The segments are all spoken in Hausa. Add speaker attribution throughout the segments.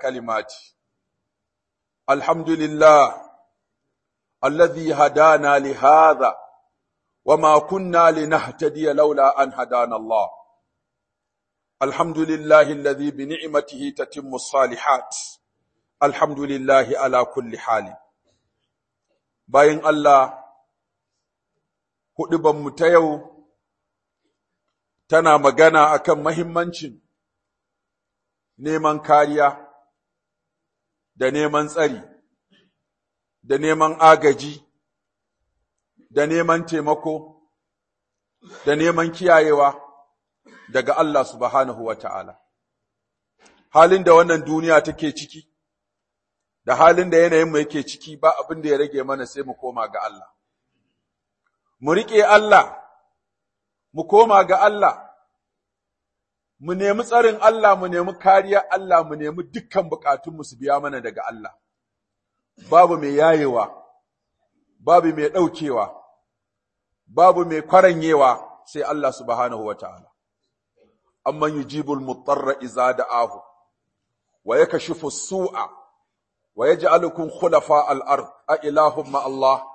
Speaker 1: كلماتي الحمد لله الذي هدانا لهذا وما كنا لنهتدي لولا أن هدانا الله الحمد لله الذي بنعمته تتم الصالحات الحمد لله على كل حال باين الله huɗubanmu ta yau tana magana akan mahimmancin neman kariya da neman tsari da neman agaji da neman taimako da neman kiyayewa daga Allah subhanahu wa ta'ala. Halin da wannan duniya take ciki, da halin da yanayinmu yake ciki ba abin da ya rage mana sai mu koma ga Allah. Mu riƙe Allah, mu koma ga Allah, mu nemi tsarin Allah, mu nemi kariya Allah, mu nemi dukkan bukatunmu su biya mana daga Allah. Babu mai yayewa, babu mai ɗaukewa, babu mai kwaranyewa sai Allah subhanahu wa ta'ala. Amman yujibul mutarra iza da'ahu, wa ya kashifu su'a, wa ya ja'alukun khulafa al'ard a ilahun Allah.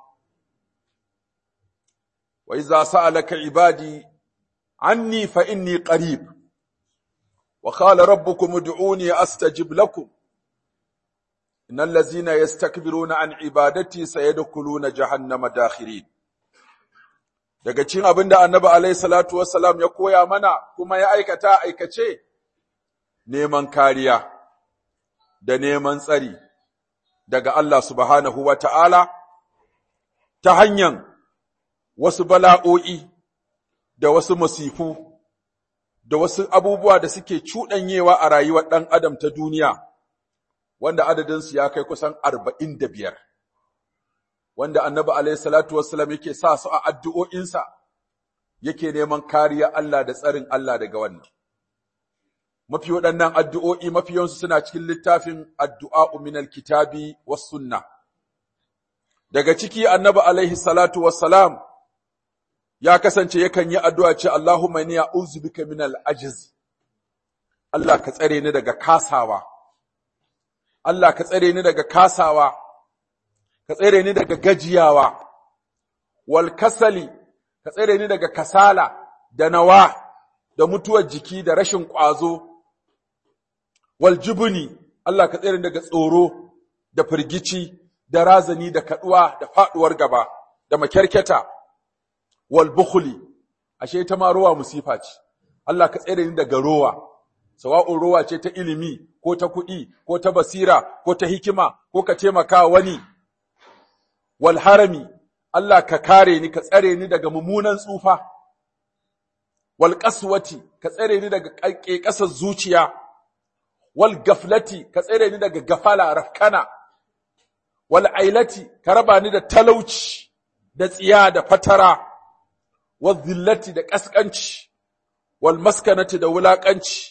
Speaker 1: Wa iza sa'alaka ibadi, anni fa inni qarib. وقال ربكم ادعوني استجب لكم ان الذين يستكبرون عن عبادتي سيدخلون جهنم داخرين daga cikin abin da annabi alaihi salatu wassalam ya koya mana kuma ya aikata aikace neman kariya da neman tsari daga Allah subhanahu wa ta'ala ta hanyar wasu bala'o'i da wasu masifu da wasu abubuwa da suke cuɗanyewa a rayuwar ɗan adam ta duniya, wanda adadinsu ya kai kusan arba'in da biyar, wanda annabi alaihi salatu wassalam yake sa su a addu'o'insa, yake neman kariya Allah da tsarin Allah daga wannan. Mafi waɗannan addu'o'i mafi yawansu suna cikin littafin addu'a minal kitabi was sunna. Daga ciki annabi alaihi salatu wassalam ya kasance yakan yi addu'a ce Allahumma ni a'udhu bika min al-ajiz Allah ka tsare ni daga kasawa Allah ka tsare ni daga kasawa ka tsare ni daga gajiyawa wal kasali ka tsare ni daga kasala da nawa da mutuwar jiki da rashin ƙwazo wal jubuni Allah ka tsare ni daga tsoro da firgici da razani da kaduwa da faduwar gaba da makyarketa wal bukhli ashe ta ma rowa musifa ce Allah ka tsere ni daga rowa sawa'un rowa ce ta ilimi ko ta kuɗi ko ta basira ko ta hikima ko ka taimaka wani wal harami Allah ka kare ni ka tsare ni daga mummunan tsufa wal qaswati ka tsare ni daga ƙasar zuciya wal gaflati ka tsare ni daga gafala rafkana wal ailati ka raba ni da talauci da tsiya da fatara wazillati da ƙasƙanci, wal maskanati da wulaƙanci,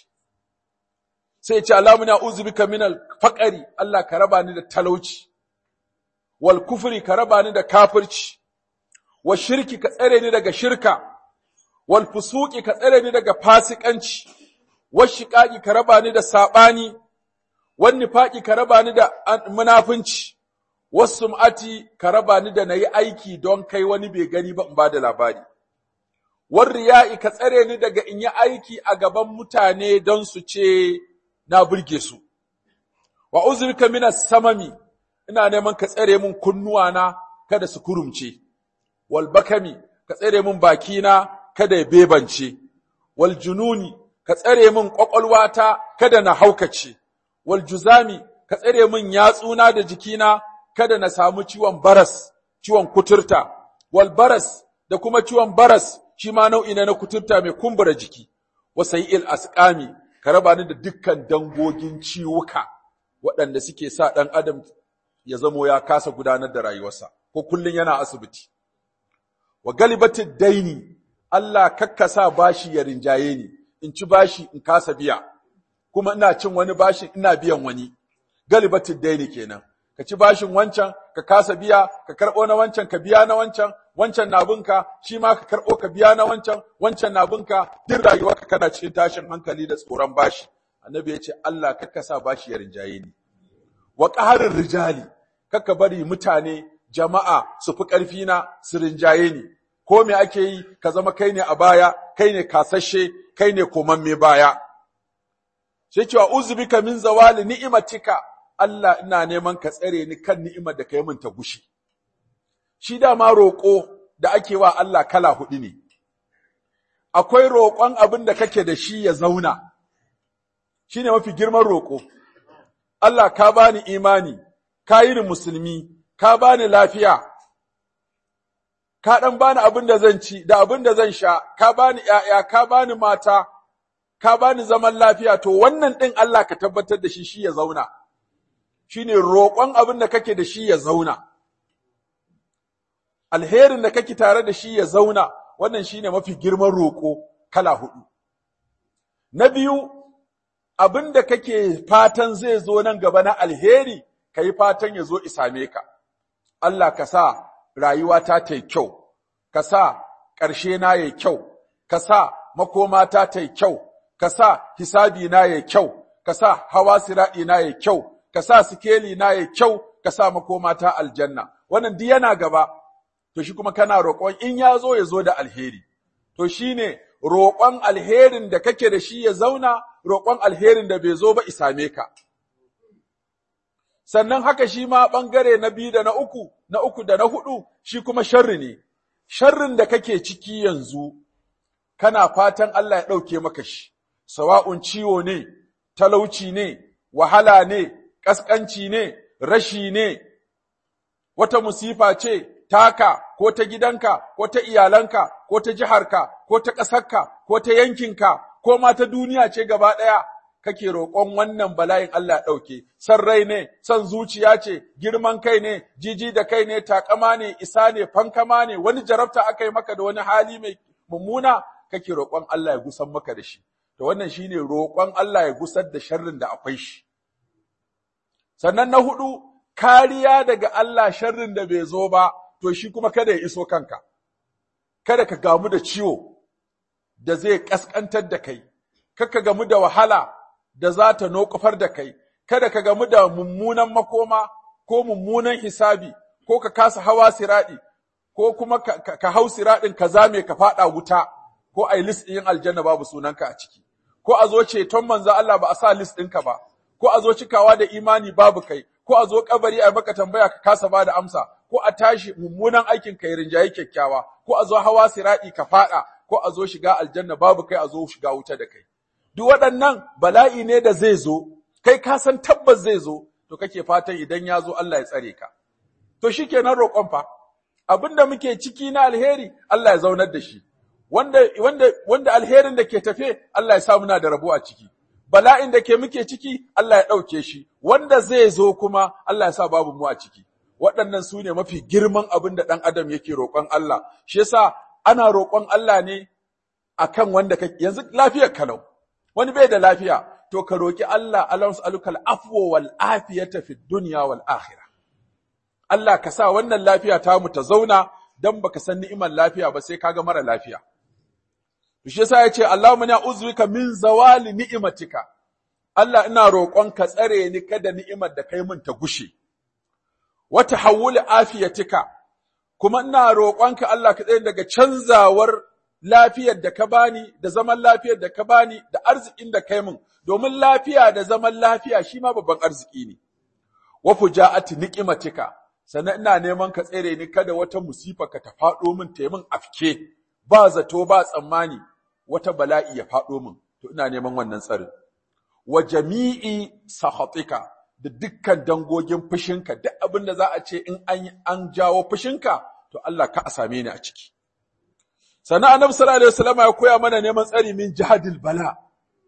Speaker 1: sai ce alamuna uzubika minal faƙari, Allah ka raba ni da talauci, wal kufri ka raba ni da kafirci, wal shirki ka tsare ni daga shirka, wal fusuki ka tsare ni daga fasikanci, wal shiƙaƙi ka raba ni da saɓani, wal nifaƙi ka raba ni da munafunci, wasu sum'ati ka raba ni da na yi aiki don kai wani bai gani ba in ba da labari. war riya'i ka tsare ni daga in yi aiki a gaban mutane don su ce na burge su. Wa uzurka minas samami, ina neman ka tsare min kunnuwana kada su kurumce, wal bakami ka tsare min bakina kada ya bebance, wal jununi ka tsare min ƙwaƙwalwata kada na haukace, wal juzami ka tsare min yatsuna da jikina kada na samu ciwon baras, ciwon kuturta, wal baras da kuma ciwon baras shi ma nau'i na kuturta mai kumbura jiki, wasai il asƙami, ka raba ni da dukkan dangogin ciwuka waɗanda suke sa ɗan adam ya zamo ya kasa gudanar da rayuwarsa, ko kullum yana asibiti. Wa galibatin daini, Allah kakkasa bashi ya rinjaye ni, in ci bashi in kasa biya, kuma ina cin wani bashi ina biyan wani, galibatin daini kenan. Ka ci bashin wancan, ka kasa biya, ka karɓo na wancan, ka biya na wancan, wancan na binka, shi ma ka karɓo ka biya na wancan, wancan na binka, duk rayuwarka kana cikin tashin hankali da tsoron bashi. annabi ya ce Allah kakka sa bashi ya rinjaye ni wa qaharir rijali kakka bari mutane jama'a su fi ƙarfi na su rinjaye ni ko me ake yi ka zama kai ne a baya kai ne kasashe kai ne komamme baya sai cewa uzbika min zawali ni'imatika Allah ina neman ka tsare ni kan ni'imar da kai min ta gushe shi dama roƙo da ake wa Allah kala hudu ne akwai roƙon abin da kake da shi ya zauna shine mafi girman roƙo Allah ka bani imani ka yi ni musulmi ka bani lafiya ka ɗan bani abin da zan ci da abin da zan sha, ka bani ‘ya'ya, ka bani mata, ka bani zaman lafiya, to wannan ɗin Allah ka tabbatar da shi shi ya zauna, shi ne roƙon abin da kake da shi ya zauna. Alherin da kake tare da shi ya zauna, wannan shi ne mafi girman roƙo kala huɗu. Na biyu, abin da kake fatan zai zo nan gaba na alheri, ka yi fatan ya zo isame ka. Allah ka sa rayuwata ta yi kyau, ka sa ƙarshe na yi kyau, ka sa makomata ta yi kyau, ka sa hisabi na yi kyau, ka sa hawa siraɗi na yi kyau, ka sa sikeli na yi kyau, ka sa makomata aljanna. Wannan duk yana gaba, to shi kuma kana roƙon in ya zo ya zo da alheri. To shi ne roƙon alherin da kake da shi ya zauna, roƙon alherin da bai zo ba isame ka. sannan haka shi ma ɓangare na biyu da na uku, na uku da na huɗu, shi kuma sharri ne, sharrin da kake ciki yanzu, kana fatan Allah ya ɗauke maka shi, sawa'un ciwo ne, talauci ne, wahala ne, ƙasƙanci ne, rashi ne, wata musifa ce, taka, ko ta gidanka, ko ta iyalanka, ko ta jiharka, ko ta ƙasarka, ko ta yankinka, ko ma ta duniya ce gaba ɗaya, kake roƙon wannan bala'in Allah ɗauke, san rai ne, san zuciya ce, girman kai ne, jiji da kai ne, takama ne, isa ne, fankama ne, wani jarabta aka yi maka da wani hali mai mummuna, kake roƙon Allah ya gusan maka da shi. To wannan shine roƙon Allah ya gusar da sharrin da akwai shi. Sannan na hudu, kariya daga Allah sharrin da bai zo ba, to shi kuma kada ya iso kanka. Kada ka gamu da ciwo da zai ƙasƙantar da kai, kaka gamu da wahala da za ta nokufar da kai, kada ka gamu da mummunan makoma ko mummunan hisabi, ko ka kasa hawa siraɗi, ko kuma ka, ka, ka hau siraɗin ka zame ka faɗa wuta, ko a yi list ɗin aljanna babu sunanka a ciki, ko a zo ceton manzo Allah ba a sa list ɗinka ba, ko a zo cikawa da imani babu kai, ko a zo kabari a maka tambaya ka kasa ba da amsa, ko a tashi mummunan aikin ka rinjaye kyakkyawa, ko a zo hawa siraɗi ka faɗa, ko a zo shiga aljanna babu kai a zo shiga wuta da kai. duk waɗannan bala'i ne da zai zo, kai ka san tabbas zai zo, to kake fatan idan ya zo Allah ya tsare ka. To shi kenan roƙon fa, abin da muke ciki na alheri Allah ya zaunar da shi, wanda, wanda, wanda alherin da ke tafe Allah ya sa muna da rabo a ciki, bala'in da ke muke ciki Allah ya ɗauke shi, wanda zai zo kuma Allah ya sa babu mu a ciki. Waɗannan su ne mafi girman abin da ɗan adam yake roƙon Allah, shi yasa ana roƙon Allah ne akan wanda kake yanzu lafiyar kalau. wani bai da lafiya, to ka roƙi Allah Allah alukal afwo wal afiyata fi dunya wal akhirah. Allah ka sa wannan lafiya ta mu ta zauna dan baka san ni'imar lafiya ba sai kaga mara lafiya. Shi yasa yace Allahumma na uzbika min zawali ni'imatika. Allah ina roƙon ka tsare ni kada ni'imar da kai mun ta gushe. Wa tahawul afiyatika. Kuma ina roƙonka Allah ka tsare daga canzawar lafiyar da ka bani da zaman lafiyar da ka bani da arzikin da kai min domin lafiya da zaman lafiya shi ma babban arziki ne wa fujaati niqimatika sannan ina neman ka tsere ni kada wata musifa ka ta faɗo min ta min afke ba zato ba tsammani wata bala'i ya faɗo min to ina neman wannan tsarin wa jami'i sahatika da dukkan dangogin fushinka duk abin da za a ce in an an jawo fushinka to Allah ka a same ni a ciki sannan annabi sallallahu alaihi wasallam ya koya mana neman tsari min jihadil bala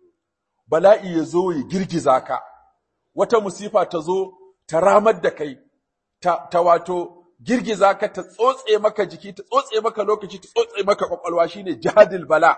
Speaker 1: bala'i ya zo ya girgiza ka wata musifa ta zo ta ramar da kai ta, ta wato girgiza ka ta tsotse maka jiki ta tsotse maka lokaci ta tsotse maka kwakwalwa shine jihadil bala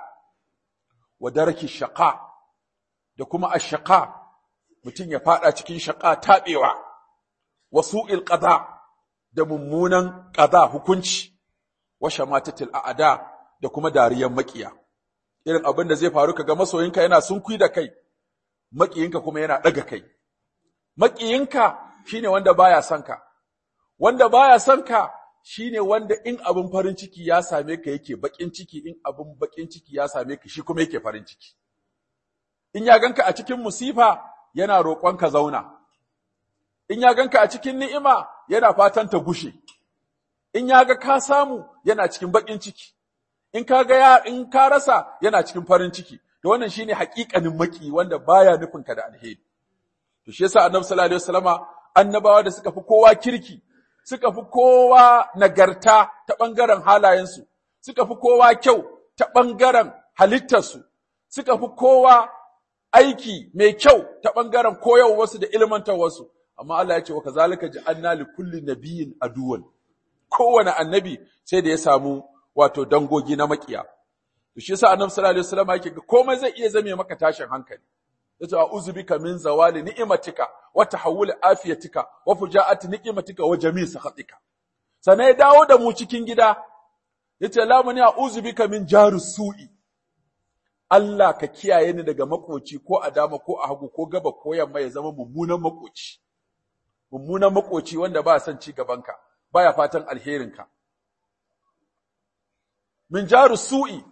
Speaker 1: wa daraki shaqa da kuma ashqa mutum ya fada cikin shaqa tabewa wa su'il qada da mummunan qada hukunci wa shamatatil a'da da kuma dariyan makiya. Irin abin da zai faru kaga masoyinka yana sunkui da kai, maƙiyinka kuma yana ɗaga kai maƙiyinka shine wanda baya son ka wanda baya son ka shine wanda in abin farin ciki ya same ka yake baƙin ciki in abin baƙin ciki ya same ka shi kuma yake farin ciki in ya ganka a cikin musifa yana roƙon ka zauna in ya ganka a cikin ni'ima yana fatan ta gushe in ya ga ka samu yana cikin baƙin ciki in ka ga ya in ka rasa yana cikin farin ciki to wannan shine haƙiƙanin maki wanda baya nufin ka da alheri to shi yasa annabi sallallahu alaihi wasallama annabawa da suka fi kowa kirki suka fi kowa nagarta ta ɓangaren halayensu suka fi kowa kyau ta ɓangaren halittarsu suka fi kowa aiki mai kyau ta ɓangaren koyarwarsu da ilmantarwarsu amma Allah ya ce wa kazalika ja'alna li kulli nabiyyin aduwan kowane annabi sai da ya samu wato dangogi na makiya to shi yasa annabi sallallahu alaihi wasallam yake ga komai zai iya zame maka tashin hankali yace a'udhu bika min zawali ni'matika wa tahawul afiyatika wa fujaati ni'matika wa jami' sakhatika sannan ya dawo da mu cikin gida yace la mani a'udhu bika min jarus su'i Allah ka kiyaye ni daga makoci ko a dama ko a hagu ko gaba ko yamma ya zama mummunan makoci mummunan makoci wanda ba son ci gabanka baya fatan alherinka min jaru su'i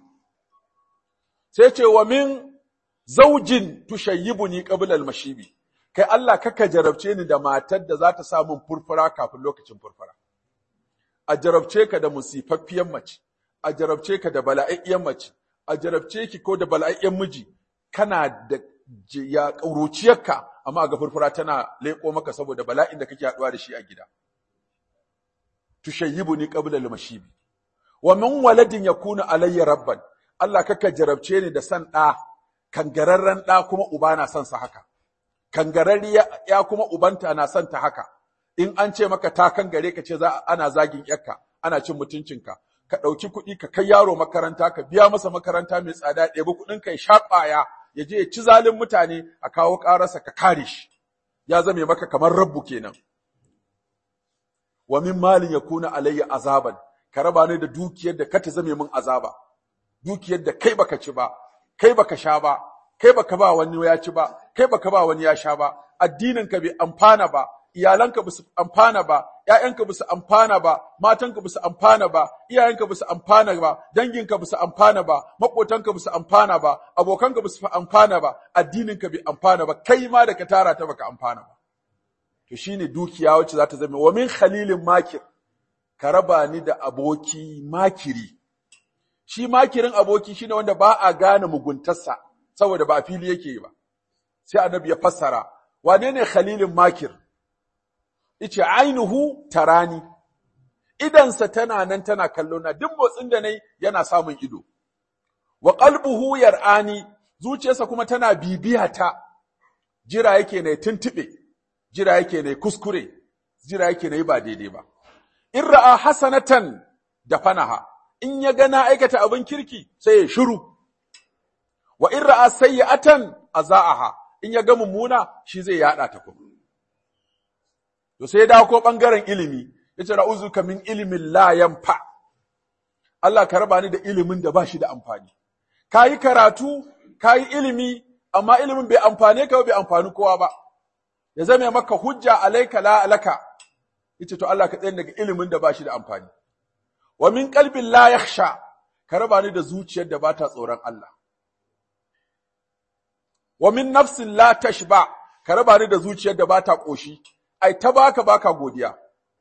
Speaker 1: sai ce wa min zaujin tushayyibuni qabla al-mashibi kai Allah kaka jarabce ni da matar da za ta samu furfura kafin lokacin furfura a jarabce ka da musifaffiyar mace a jarabce ka da bala'iyyan mace a jarabce ki ko da bala'iyyan miji kana da ya ƙauruciyarka amma ga furfura tana leƙo maka saboda bala'in da kake haɗuwa da shi a gida tushayyibuni qabla al-mashibi wa min waladin yakunu alayya rabban Allah kaka jarabce ni da san ɗa kangararren ɗa kuma uba na son sa haka kangararri ya kuma ubanta na son ta haka in an ce maka ta kangare ka ce za ana zagin yarka ana cin mutuncinka ka ɗauki kuɗi ka kai yaro makaranta ka biya masa makaranta mai tsada ɗebi kuɗin ka ya sha ƙwaya ya je ya ci zalin mutane a kawo ƙararsa ka kare shi ya zame maka kamar rabbu kenan wa min malin yakuna alayya azaban ka raba ni da dukiyar da ka ta zame min azaba dukiyar da kai baka ci ba kai baka sha ba kai baka ba wani ya ci ba kai baka ba wani ya sha ba addinin ka bai amfana ba iyalanka ba su amfana ba ƴaƴanka ba su amfana ba matanka ba su amfana ba iyayenka ba su amfana ba danginka ba su amfana ba maƙotanka ba su amfana ba abokanka ba su amfana ba addininka bai amfana ba kai ma da ka tara ta baka amfana ba to shine dukiya wacce za ta zama wa min khalilin makir ka raba ni da aboki makiri shi makirin aboki shine wanda ba a gane muguntarsa saboda ba a fili yake yi ba sai annabi ya fassara wane ne khalilin makir ice ainihu tarani idansa tana nan tana kallo na duk motsin da nayi yana samun ido wa qalbuhu yar'ani zuciyarsa kuma tana bibiya ta jira yake ne tuntube jira yake ne kuskure jira yake ne ba daidai ba in ra'a hasanatan da fanaha in ya ga na aikata abin kirki sai ya shiru wa in ra'a sayyi'atan azaaha in ya ga mummuna shi zai yada ta kuma to sai da ko bangaren ilimi yace ra'uzuka min ilmin la yanfa Allah ka raba ni da ilimin da ba shi da amfani kayi karatu kayi ilimi amma ilimin bai amfane ka bai amfani kowa ba ya zame maka hujja alaika la alaka yace to Allah ka tsaye daga ilimin da ba shi da amfani wa min qalbin la yakhsha ka raba ni da zuciyar da ba ta tsoron Allah wa min nafsin la tashba ka raba ni da zuciyar da ba ta koshi ai ta baka baka godiya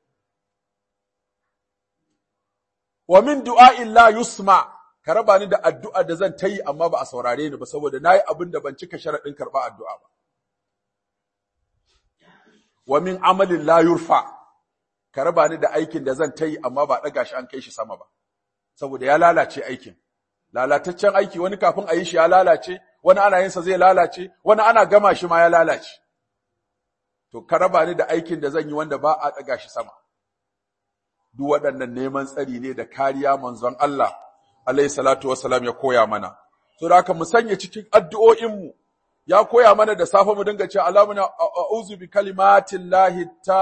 Speaker 1: wa min du'a'in la yusma ka raba ni da addu'a da zan tayi amma ba a saurare ni ba saboda nayi abin da ban cika sharadin karba addu'a ba wa min amalin la yurfa ka raba ni da aikin da zan tayi amma ba daga shi an kai shi sama ba saboda ya lalace aikin lalataccen aiki wani kafin a yi shi ya lalace wani ana yin sa zai lalace wani ana gama shi ma ya lalace to ka raba ni da aikin da zan yi wanda ba a daga shi sama duk waɗannan neman tsari ne da kariya manzon Allah alaihi salatu wassalam ya koya mana so da haka mu sanya cikin addu'o'in mu ya koya mana da safe mu dinga cewa alamuna a'udhu bi kalimatin lahi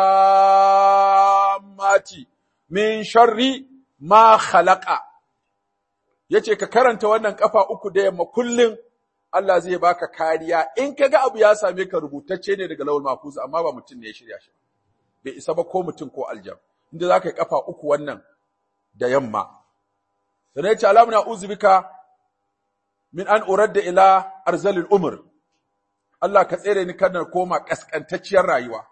Speaker 1: tammati min sharri ma khalaqa yace ka karanta wannan kafa uku da yamma kullun Allah zai baka kariya in kaga abu ya same ka rubutacce ne daga lawul mahfuz amma ba mutum ne ya shirya shi bai isa ba ko mutum ko aljan inda zaka yi kafa uku wannan da yamma sannan ya ce alamuna uzbika min an uradda ila arzalil umr Allah ka tsere ni kada koma kaskantacciyar rayuwa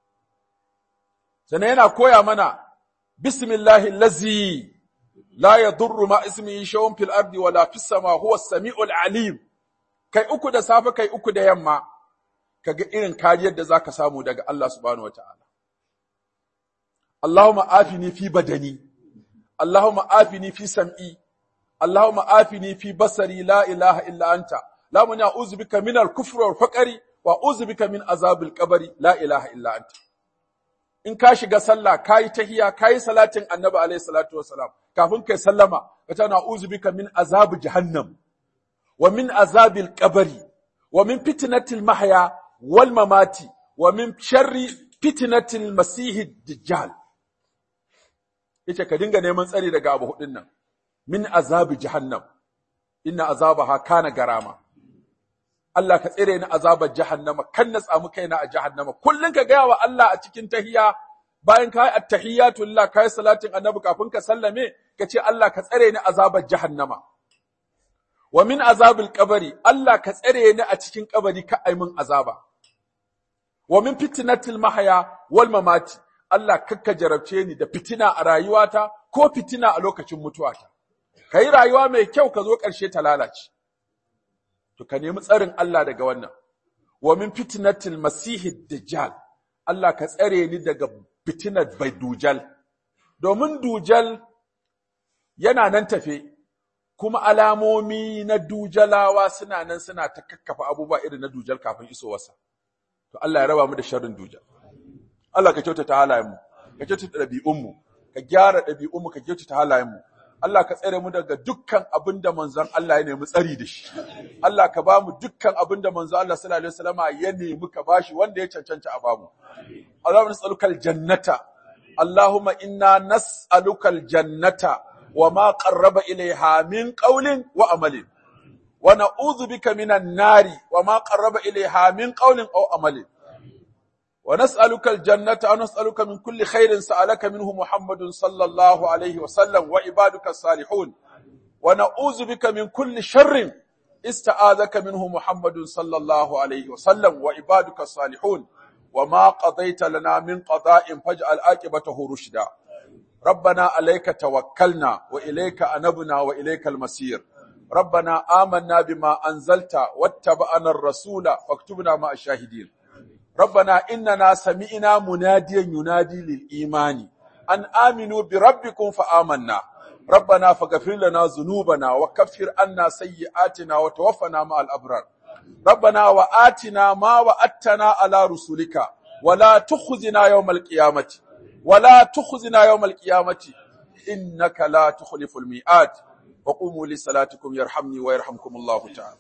Speaker 1: sannan yana koya mana bismillahi allazi la yadurru ma ismihi shay'un fil ardi wala fis sama huwa as-sami'ul alim kai uku da safe kai uku da yamma kaga irin kariyar da zaka samu daga Allah subhanahu wataala Allahumma afini fi badani Allahumma afini fi sam'i Allahumma afini fi basari la ilaha illa anta la mun ya'uzu bika min al-kufri wal faqri wa a'udhu bika min azabil qabri la ilaha illa anta in ka shiga sallah kayi tahiya kayi salatin annabi alaihi salatu wassalam kafin kai sallama ka ta na'uzu bika min azab jahannam wa min azabil qabri wa min fitnatil mahya wal mamati wa min sharri fitnatil masih dajjal yace ka dinga neman tsari daga abu hudun nan min azabi jahannam inna azabaha kana garama Allah ka tsire ni azabar jahannama kan na tsamu kaina a jahannama kullun ka gaya wa Allah a cikin tahiya bayan ka yi attahiyatu lillah ka yi salatin annabi kafin ka sallame ka ce Allah ka tsare ni azabar jahannama wa min azabil qabri Allah ka tsare ni a cikin kabari ka ai min azaba wa min fitnatil mahya wal mamati Allah kakka jarabce ni da fitina a rayuwata ko fitina a lokacin mutuwata kai rayuwa mai kyau ka zo ƙarshe ta lalace to ka nemi tsarin Allah daga wannan wa min fitnatil masihid dajjal Allah ka tsare ni daga fitinar bai dujal domin dujal yana nan tafe kuma alamomi na dujalawa suna nan suna ta kakkafa abubuwa irin na dujal kafin isowarsa to Allah ya raba mu da sharrin dujal Allah ka kyautata halayenmu ka kyautata ɗabi'unmu ka gyara ɗabi'unmu ka kyautata halayenmu Allah ka tsare mu daga dukkan abin da manzon Allah ya nemi tsari da shi. Allah ka ba mu dukkan abin da manzon Allah sallallahu alaihi wasallama ya nemi ka bashi wanda ya cancanta a bamu. Allahumma nas'alukal jannata. Allahumma inna nas'alukal jannata wa ma qarraba ilayha min qawlin wa amalin. Wa na'udhu bika minan nari wa ma qarraba ilayha min qawlin aw amalin. ونسألك الجنة ونسألك من كل خير سألك منه محمد صلى الله عليه وسلم وعبادك الصالحون ونعوذ بك من كل شر استعاذك منه محمد صلى الله عليه وسلم وعبادك الصالحون وما قضيت لنا من قضاء فاجعل عاقبته رشدا ربنا عليك توكلنا وإليك أنبنا وإليك المسير ربنا آمنا بما أنزلت واتبعنا الرسول فاكتبنا مع الشاهدين ربنا إننا سمعنا مناديا ينادي للإيمان أن آمنوا بربكم فآمنا ربنا فاغفر لنا ذنوبنا وكفر عنا سيئاتنا وتوفنا مع الأبرار ربنا وآتنا ما وعدتنا على رسلك ولا تخزنا يوم القيامة ولا تخزنا يوم القيامة إنك لا تخلف الميعاد وقوموا لصلاتكم يرحمني ويرحمكم الله تعالى